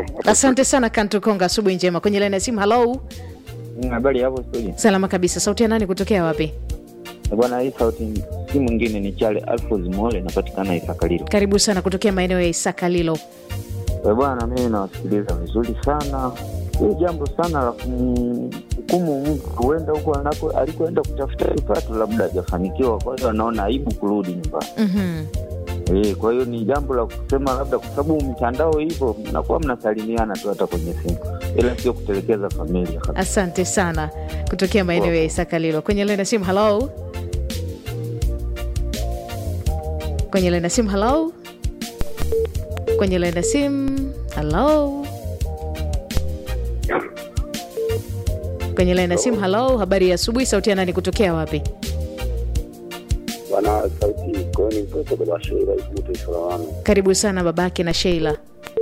asante sana kantukonga asubuhi njema kwenye laini ya simu halo Mm, Habari hapo studio. salama kabisa sauti ya nani kutokea wapi Eh, Bwana, hii sauti si mwingine ni Chale Alfos Mole, napatikana Isakalilo. karibu sana kutokea maeneo ya isakalilo Eh, Bwana, mimi nawasikiliza vizuri sana. Hii jambo sana la kumhukumu mtu huenda huko anako alikoenda kutafuta kipato, labda hajafanikiwa, kwa hiyo anaona aibu kurudi nyumbani. Mhm. Eh, kwa hiyo ni jambo la kusema labda, kwa sababu mitandao hivyo mnakuwa mnasalimiana tu hata kwenye simu, ila sio kutelekeza familia kabisa. asante sana kutokea maeneo ya isakalilo kwenye laini ya simu halo kwenye laini ya simu halo kwenye laini ya simu halo kwenye laini ya simu halo habari ya asubuhi sauti ya nani kutokea wapi Bwana sauti koni mtoto baba Sheila ikute Solomon. karibu sana babake na sheila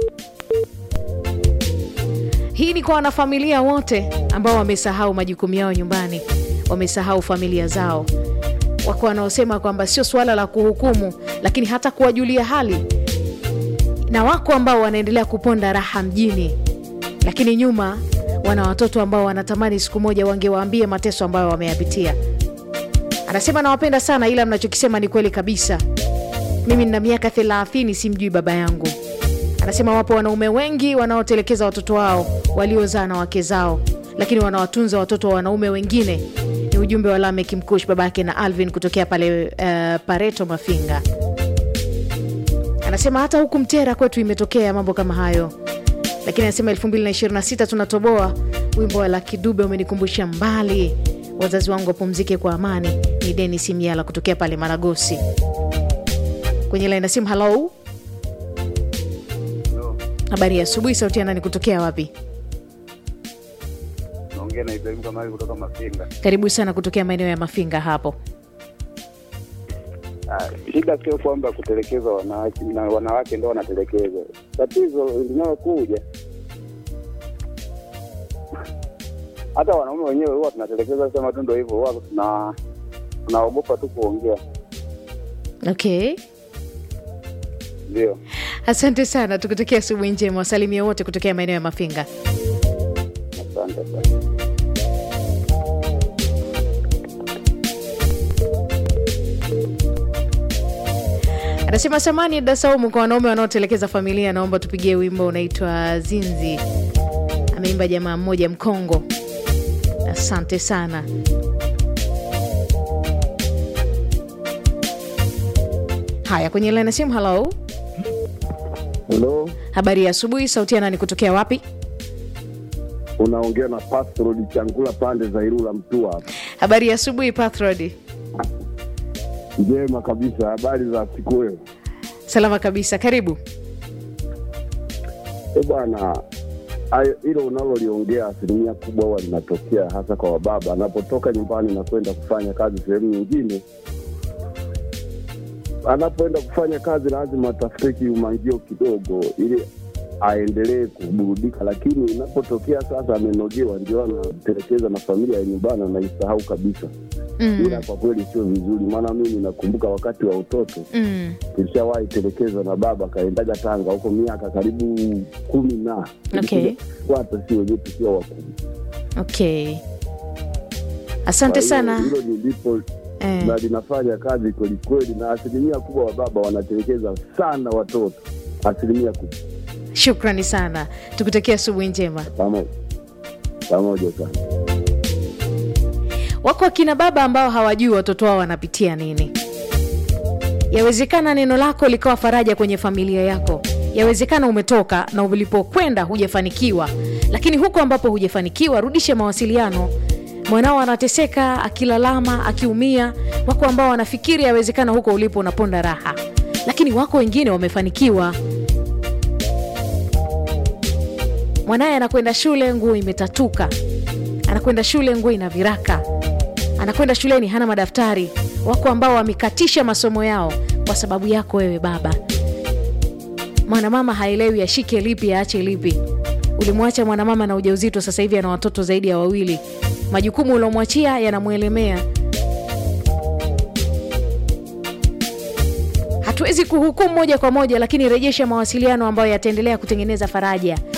hii ni kwa wanafamilia wote ambao wamesahau majukumu yao nyumbani wamesahau familia zao wako wanaosema kwamba sio suala la kuhukumu lakini hata kuwajulia hali na wako ambao wanaendelea kuponda raha mjini lakini nyuma wana watoto ambao wanatamani siku moja wangewaambie mateso ambayo wameyapitia anasema nawapenda sana ila mnachokisema ni kweli kabisa mimi nina miaka thelathini simjui baba yangu anasema wapo wanaume wengi wanaotelekeza watoto wao waliozaa na wake zao lakini wanawatunza watoto wa wanaume wengine ni ujumbe wa lamek mkush babake na alvin kutokea pale uh, pareto mafinga anasema hata huku mtera kwetu imetokea mambo kama hayo lakini anasema 226 tunatoboa wimbo wa lakidube umenikumbusha mbali wazazi wangu wapumzike kwa amani ni denis miala kutokea pale maragosi kwenye laini ya simu halo habari ya asubuhi sauti ya nani kutokea wapi Naongea na Ibrahim Kamali kutoka Mafinga. karibu sana kutokea maeneo ya mafinga hapo Ah, shida sio kwamba kutelekeza wanawake na wanawake ndio wanatelekeza. Tatizo linalokuja hata wanaume wenyewe huwa tunatelekeza, sema tu ndio hivyo, huwa tuna tunaogopa tu kuongea. okay Ndio, asante sana tukutokea asubuhi njema wasalimia wote kutokea maeneo ya mafinga asante sana. anasema samani dasaumu kwa wanaume wanaotelekeza familia naomba tupigie wimbo unaitwa zinzi ameimba jamaa mmoja mkongo asante sana haya kwenye laini ya simu halo Halo, habari ya asubuhi sauti ya nani kutokea wapi unaongea na Pastor Changula pande za Ilula Mtua hapa. habari ya asubuhi pathrod Njema kabisa, habari za siku hiyo. salama kabisa karibu E bwana, hayo- hilo unaloliongea asilimia kubwa huwa linatokea hasa kwa wababa anapotoka nyumbani na kwenda kufanya kazi sehemu nyingine. Anapoenda kufanya kazi lazima atafute kiumangio kidogo ili aendelee kuburudika, lakini inapotokea sasa amenogewa, ndio anatelekeza na familia ya nyumbani, anaisahau kabisa. mm. ila kwa kweli sio vizuri, maana mimi nakumbuka wakati wa utoto Mm. tulishawahi telekezwa na baba kaendaga Tanga huko miaka karibu kumi na Okay. fuata si wenyewe tukiwa wakubwa. okay asante Kwa hiyo sana hilo nilipo eh. na linafanya kazi kwelikweli, na asilimia kubwa wa baba wanatelekeza sana watoto, asilimia kubwa. shukrani sana tukutakia asubuhi njema Pamoja pamoja sana. wako akina baba ambao hawajui watoto wao wanapitia nini yawezekana neno lako likawa faraja kwenye familia yako yawezekana umetoka na ulipokwenda hujafanikiwa lakini huko ambapo hujafanikiwa rudishe mawasiliano mwanao anateseka akilalama akiumia wako ambao wanafikiri yawezekana huko ulipo unaponda raha lakini wako wengine wamefanikiwa mwanaye anakwenda shule nguo imetatuka anakwenda shule nguo ina viraka anakwenda shuleni hana madaftari wako ambao wamekatisha masomo yao kwa sababu yako wewe baba mwanamama haelewi ashike lipi aache lipi ulimwacha mwanamama na ujauzito sasa hivi ana watoto zaidi ya wawili majukumu uliomwachia yanamwelemea hatuwezi kuhukumu moja kwa moja lakini rejesha mawasiliano ambayo yataendelea kutengeneza faraja